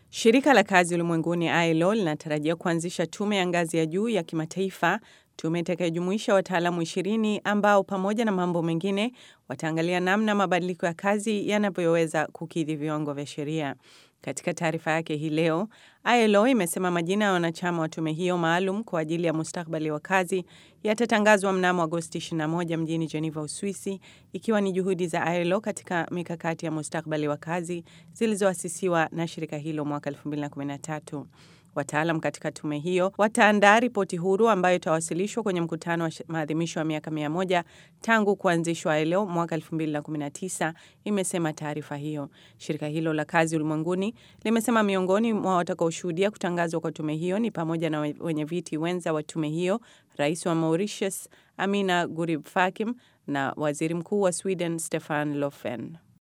Shirika la kazi ulimwenguni ILO linatarajia kuanzisha tume ya ngazi ya juu ya kimataifa, tume itakayojumuisha wataalamu ishirini ambao pamoja na mambo mengine wataangalia namna mabadiliko ya kazi yanavyoweza kukidhi viwango vya sheria. Katika taarifa yake hii leo, ILO imesema majina ya wanachama wa tume hiyo maalum kwa ajili ya mustakabali wa kazi yatatangazwa mnamo Agosti 21 mjini Geneva, Uswisi, ikiwa ni juhudi za ILO katika mikakati ya mustakabali wa kazi zilizoasisiwa na shirika hilo mwaka 2013. Wataalam katika tume hiyo wataandaa ripoti huru ambayo itawasilishwa kwenye mkutano wa maadhimisho ya miaka mia moja tangu kuanzishwa ILO mwaka 2019, imesema taarifa hiyo. Shirika hilo la kazi ulimwenguni limesema miongoni mwa watakaoshuhudia kutangazwa kwa tume hiyo ni pamoja na wenye viti wenza wa tume hiyo, rais wa Mauritius Amina Gurib Fakim na waziri mkuu wa Sweden Stefan Löfven.